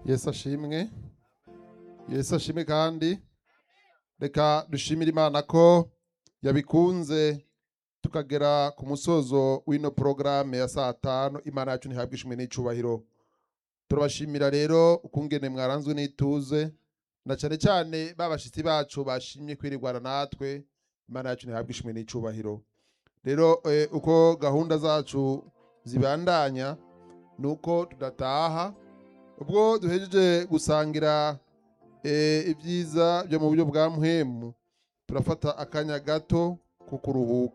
yesu ashimwe yesu ashimwe kandi reka dushimire imana ko yabikunze tukagera ku musozo w'ino porogaramu ya saa tanu imana yacu ntihabwe ishimwe n'icubahiro turabashimira rero ukungene mwaranzwe n'ituze na cyane cyane babashitsi bacu bashimye kwirirwana natwe imana yacu ntihabwe ishimwe n'icubahiro rero eh, uko gahunda zacu zibandanya ni uko tudataha ubwo duhejeje gusangira eh, ibyiza byo mu buryo bwa muhemu turafata akanya gato ko kuruhuka